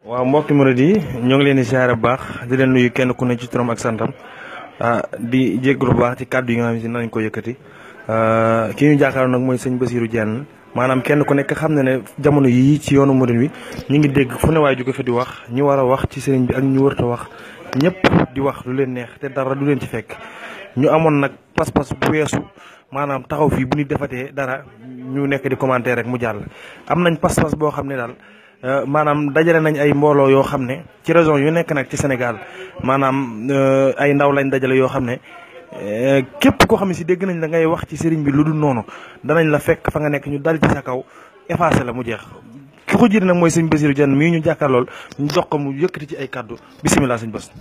waaw mbokki murid yi ñoo ngi leen di siyaare bu baax di leen nuyu kenn ku ne ci turam ak santam di jégalu bu baax ci kàddu yi nga xam ne nañ ko yëkkati ki ñu jàkkaarloo nag mooy sëñ Basirou Diène maanaam kenn ku nekk xam na ne jamono yii ci yoonu murid wi ñu ngi dégg fu ne waaye jóge fa di wax ñu war a wax ci sëriñ bi ak ñu wërta wax ñëpp di wax lu leen neex te dara du leen ci fekk ñu amoon nag pas-pas bu weesu maanaam taxaw fii bu ñu defatee dara ñu nekk di commenter rek mu jàll am nañ pas-pas boo xam ne daal maanaam dajale nañ ay mbooloo yoo xam ne ci région yu nekk nag ci Sénégal maanaam ay ndaw lañ dajale yoo xam ne képp koo xam ne si dégg nañ la ngay wax ci sëriñ bi lu dul noonu danañ la fekk fa nga nekk ñu dal ci sa kaw effacé la mu jeex ki ko jiite nag mooy sëñ Basirou Diène mii ñu jàkkaarlool ñu jox ko mu yëkkati ci ay kàddu bisimilah sëñ Bas.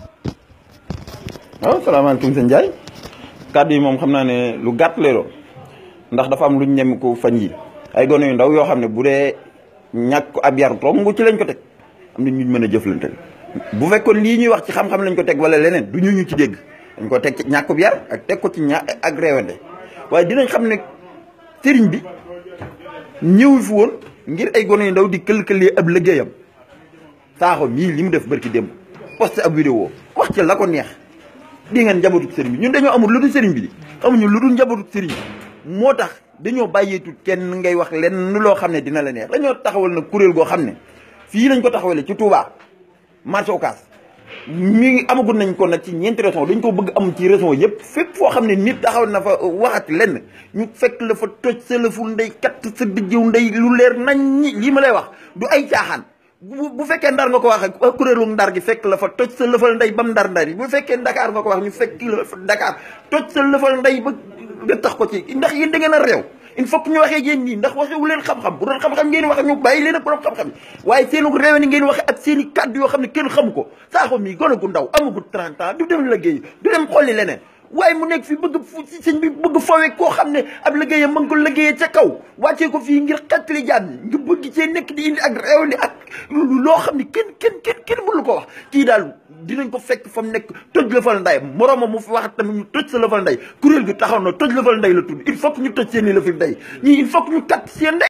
waaw salaamaaleykum sëñ Ndiaye kàddu yi moom xam naa ne lu gàtt leeroo ndax dafa am luñ ñem ko fan yi ay gone yu ndaw yoo xam ne bu dee ñàkk ab yar romb ci lañ ko teg am na ñu mën a jëflante bu fekkoon lii ñuy wax ci xam-xam lañ ko teg wala leneen du ñu ñu ci dégg dañ ko teg ci ñàkkub yar ak teg ko ci ña ak réewante waaye dinañ xam ne sëriñ bi ñëw fi woon ngir ay gone yu ndaw di kël-këlee ab liggéeyam saaxo mii li mu def barki démb posté ab vidéo wax ci la ko neex di ngeen njabootug sëriñ bi ñun dañoo amul lu dul sëriñ bi di amuñu lu dul njabootug sëriñ bi moo tax dañoo bàyyeetul kenn ngay wax lenn loo xam ne dina la neex dañoo taxawal nag kuréel goo xam ne fii lañ ko taxawale ci Touba marché Ocass mi amagul nañ ko nag ci ñeenti région dañ ko bëgg am ci région yëpp fépp foo xam ne nit taxaw na fa waxati lenn ñu fekk la fa toj sa lëfu ndey kat sa dijjëw ndey lu leer nañ ñi lii ma lay wax du ay caaxaan bu bu fekkee ndar nga ko wax ak kuréelu ndar gi fekk la fa toj sa lëfal ndey bam ndar ndar yi bu fekkee Dakar nga ko wax ñu fekk la fa Dakar toj sa lëfal ndey ba nga tax ko ci ndax yéen da ngeen a réew il faut que ñu waxee yéen nii ndax waxewu leen xam-xam bu doon xam-xam ngeen wax ñu bàyyi leen ak borom xam-xam yi waaye seenu réew ni ngeen waxe ak seen i kàddu yoo xam ne kenn xamu ko saaxo mii gone gu ndaw amagul 30 ans du dem liggéey du dem xolli leneen waaye mu nekk fi bëgg sëñ bi bëgg fawe koo xam ne ab liggéeyam ma ngi ko liggéeyee ca kaw wàccee ko fii ngir xettali jaam ñi nga bëgg cee nekk di indi ak réew ni ak loo xam ne kenn kenn kenn kenn mënu ko wax kii daal dinañ ko fekk fa mu nekk toj lëfal nday moroomam mu fi wax tamit ñu toj sa lëfal nday kuréel gi taxaw na toj lëfal nday la tudd il faut que ñu toj seen i lëfal nday ñii il faut que ñu kat seen nday